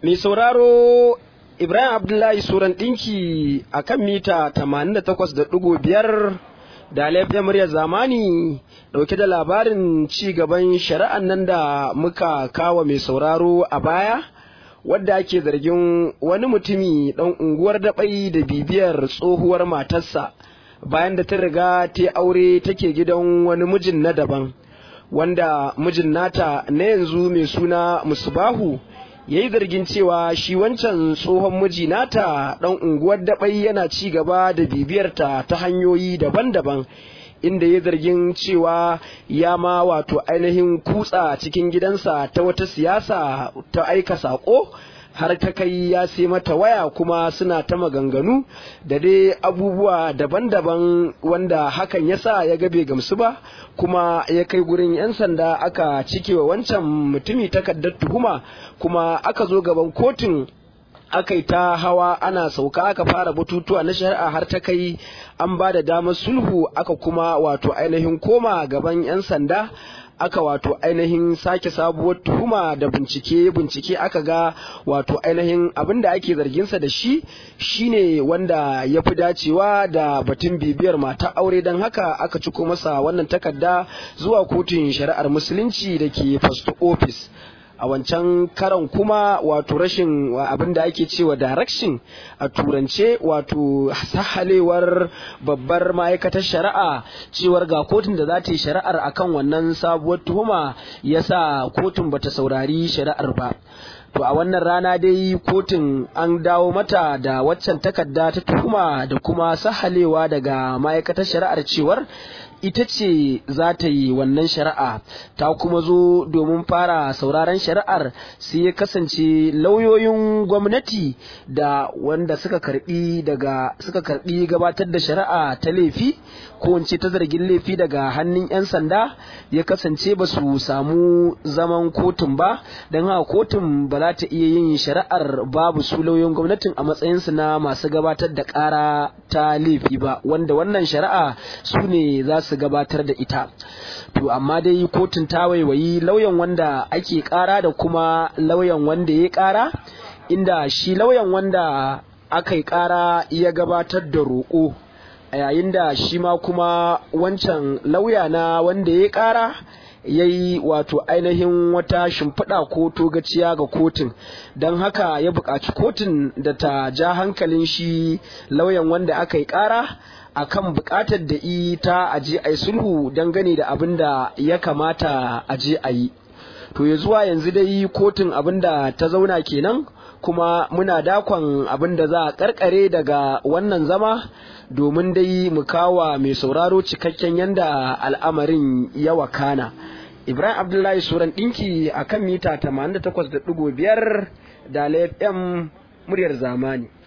Mai sauraro Ibrahim Abdullahi Suran ɗinki a kan mita 88.5 da laifin muryar zamani ɗauke da labarin ci gaban shari'an nan da muka kawo mai sauraro a baya wadda ake zargin wani mutumi ɗan unguwar daɓai da bibiyar tsohuwar matarsa bayan da ta riga ta aure take gidan wani mijin na daban wanda mijin nata na yanzu mai suna musbahu ya yi zargin cewa shi wancan tsohon miji nata ɗan unguwar daɓai yana ci gaba da bibiyarta ta hanyoyi daban-daban inda ya zargin cewa ya ma wato ainihin kutsa cikin gidansa ta wata siyasa ta aika saƙo har ta kai ya sai mata waya kuma suna ta maganganu da dai abubuwa daban-daban wanda hakan ya sa ya gabe gamsu ba kuma ya kai gurin 'yan sanda aka cikewa wancan mutumi takardar tuhuma kuma aka zo gaban kotun aka yi ta hawa ana sauka aka fara batutuwa na shari'a har ta kai an ba da damar sulhu aka kuma wato ainihin koma gaban 'yan sanda aka wato ainihin sake sabuwar tuhuma da bincike bincike aka ga wato ainihin abin da ake zarginsa da shi shine wanda ya fi dacewa da batun bibiyar mata aure don haka aka ciko masa wannan takarda zuwa kotun shari'ar musulunci da ke first office a wancan karan kuma wato rashin abin da ake cewa direction a turance wato sahalewar babbar ma'aikatar shari'a cewar ga kotun da za ta yi shari'ar akan wannan sabuwar tuhuma yasa kotun bata saurari shari'ar ba to a wannan rana dai kotun an dawo mata da waccan takarda ta tuhuma da kuma sahalewa daga ma'aikatar shari'ar cewar ita ce za ta yi wannan shari'a ta kuma zo domin fara sauraron shari'ar sai ya kasance lauyoyin gwamnati da wanda suka karbi daga suka karbi gabatar da shari'a ta laifi ko in ce ta zargin laifi daga hannun 'yan sanda ya kasance ba su samu zaman kotun ba don haka kotun ba za ta iya yin shari'ar babu su lauyoyin gwamnatin a matsayinsu na masu gabatar da ƙara ta laifi ba wanda wannan shari'a su ne za su gabatar da ita to amma dai kotun ta waiwayi lauyan wanda ake ƙara da kuma lauyan wanda ya ƙara inda shi lauyan wanda aka yi ƙara ya gabatar da roƙo a yayin da shi ma kuma wancan lauya na wanda ya ƙara ya yi wato ainihin wata shimfiɗa ko togaciya ga kotun don haka ya buƙaci kotun da ta ja hankalin shi lauyan wanda aka yi ƙara a kan buƙatar da ita a je a yi sulhu dangane da abin da ya kamata a je a yi to ya zuwa yanzu dai kotun abin da ta zauna kenan kuma muna dakon abin da za a karkare daga wannan zama domin dai mu kawa mai sauraro cikakken yanda al'amarin ya wakana ibrahim abdullahi suran ɗinki a kan mita 88.5 da fm muryar zamani